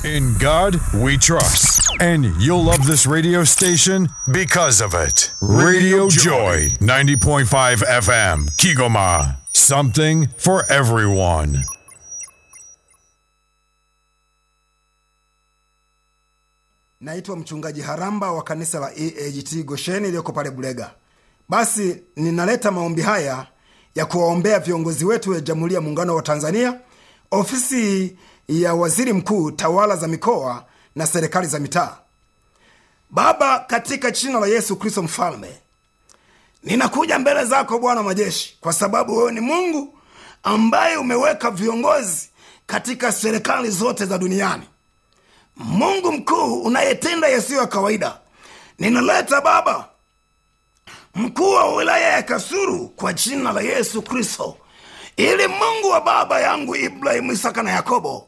In God we trust. And you'll love this radio station because of it. Radio Joy, 90.5 FM, Kigoma. Something for everyone. Naitwa mchungaji Haramba wa kanisa la EAGT Gosheni iliyoko pale Bulega. Basi ninaleta maombi haya ya kuwaombea viongozi wetu wa Jamhuri ya Muungano wa Tanzania, ofisi ya waziri mkuu, tawala za mikoa na serikali za mitaa. Baba, katika jina la Yesu Kristo Mfalme, ninakuja mbele zako Bwana majeshi, kwa sababu wewe ni Mungu ambaye umeweka viongozi katika serikali zote za duniani. Mungu mkuu unayetenda yasiyo ya kawaida, ninaleta Baba mkuu wa wilaya ya Kasuru kwa jina la Yesu Kristo, ili Mungu wa baba yangu Ibrahimu, Isaka na Yakobo,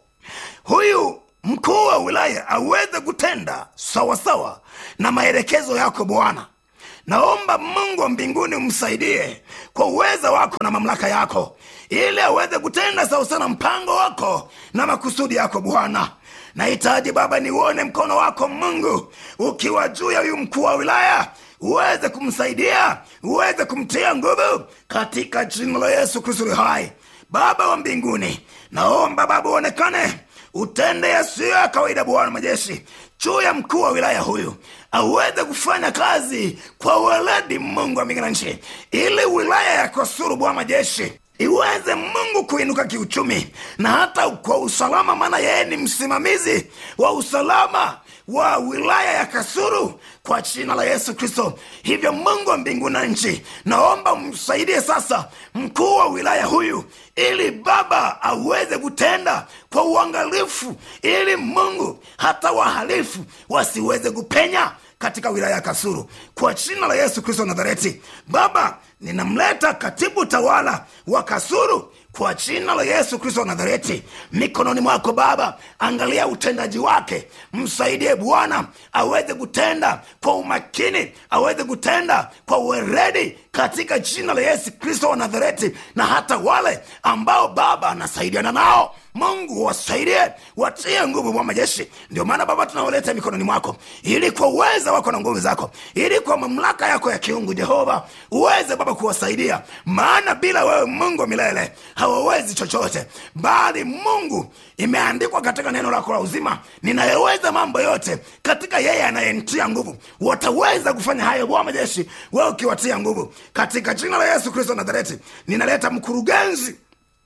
huyu mkuu wa wilaya aweze kutenda sawasawa na maelekezo yako Bwana. Naomba Mungu wa mbinguni umsaidie kwa uweza wako na mamlaka yako, ili aweze kutenda sawasawa na mpango wako na makusudi yako Bwana. Nahitaji Baba niuone mkono wako Mungu ukiwa juu ya huyu mkuu wa wilaya, uweze kumsaidia, uweze kumtia nguvu katika jina la Yesu Kristo hai. Baba wa mbinguni, naomba Baba uonekane, utende yasiyo ya kawaida, Bwana majeshi, juu ya mkuu wa wilaya huyu aweze kufanya kazi kwa weledi, Mungu wa mbingu na nchi, ili wilaya ya Kasulu, Bwana majeshi iweze Mungu kuinuka kiuchumi na hata kwa usalama, maana yeye ni msimamizi wa usalama wa wilaya ya Kasulu kwa jina la Yesu Kristo. Hivyo Mungu wa mbingu na nchi, naomba umsaidie sasa mkuu wa wilaya huyu, ili Baba aweze kutenda kwa uangalifu, ili Mungu hata wahalifu wasiweze kupenya katika wilaya ya Kasulu kwa jina la Yesu Kristo Nazareti. Baba, ninamleta katibu tawala wa Kasulu kwa jina la Yesu Kristo wa Nazareti mikononi mwako Baba, angalia utendaji wake, msaidie Bwana aweze kutenda kwa umakini, aweze kutenda kwa uweredi katika jina la Yesu Kristo wa Nazareti, na hata wale ambao Baba anasaidiana nao Mungu wasaidie, watie nguvu wa majeshi. Ndio maana Baba tunawaleta mikononi mwako, ili kwa uweza wako na nguvu zako, ili kwa mamlaka yako ya kiungu Jehova uweze Baba kuwasaidia, maana bila wewe Mungu wa milele hawawezi chochote, bali Mungu imeandikwa katika neno lako la uzima, ninayeweza mambo yote katika yeye anayenitia nguvu. Wataweza kufanya hayo Bwana majeshi, wewe ukiwatia nguvu, katika jina la Yesu Kristo Nazareti. Ninaleta mkurugenzi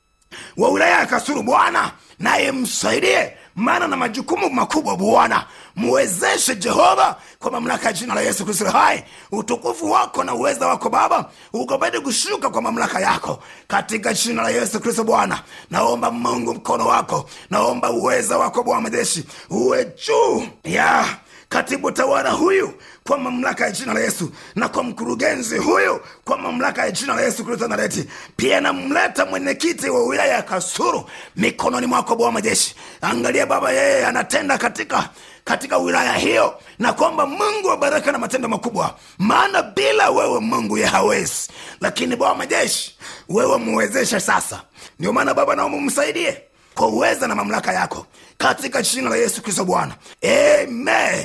wa wilaya ya Kasulu Bwana, naye msaidie, maana na majukumu makubwa Bwana, muwezeshe Jehova, kwa mamlaka ya jina la Yesu Kristo hai. Utukufu wako na uweza wako Baba ukapate kushuka kwa mamlaka yako katika jina la Yesu Kristo Bwana. Naomba Mungu mkono wako, naomba uweza wako Bwana majeshi uwe juu ya katibu tawala huyu kwa mamlaka ya jina la Yesu, na kwa mkurugenzi huyu kwa mamlaka ya jina la Yesu Kristo Nazareti. Pia namleta mwenyekiti wa wilaya ya Kasulu mikononi mwako Bwana majeshi. Angalia Baba, yeye anatenda katika katika wilaya hiyo, na kwamba Mungu wa baraka na matendo makubwa, maana bila wewe Mungu ye hawezi, lakini Bwana majeshi, wewe muwezeshe sasa. Ndio maana Baba naomba umsaidie kwa uweza na mamlaka yako katika jina la Yesu Kristo Bwana, amen.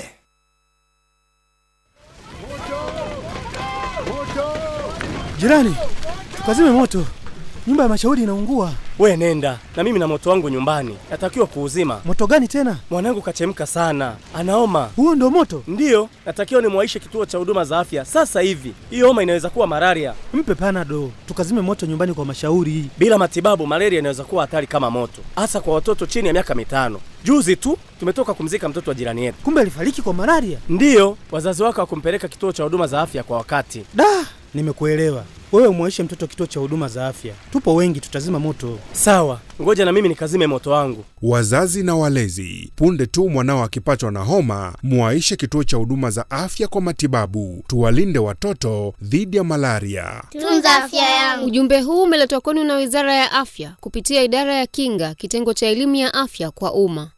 Jirani, tukazime moto, nyumba ya mashauri inaungua. We nenda na mimi na moto wangu nyumbani, natakiwa kuuzima. Moto gani tena? Mwanangu kachemka sana, anaoma. Huo ndo moto? Ndiyo, natakiwa nimwaishe kituo cha huduma za afya sasa hivi. Hiyo homa inaweza kuwa malaria. Mpe panado, tukazime moto nyumbani kwa mashauri. Bila matibabu, malaria inaweza kuwa hatari kama moto, hasa kwa watoto chini ya miaka mitano. Juzi tu tumetoka kumzika mtoto wa jirani yetu. Kumbe alifariki kwa malaria? Ndiyo, wazazi wake hawakumpeleka kituo cha huduma za afya kwa wakati. Da, nimekuelewa. Wewe umwaishe mtoto kituo cha huduma za afya, tupo wengi, tutazima moto. Sawa, ngoja na mimi nikazime moto wangu. Wazazi na walezi, punde tu mwanao akipatwa na homa, mwaishe kituo cha huduma za afya kwa matibabu. Tuwalinde watoto dhidi ya malaria. Tunza afya yangu. Ujumbe huu umeletwa kwenu na Wizara ya Afya kupitia Idara ya Kinga, kitengo cha elimu ya afya kwa umma.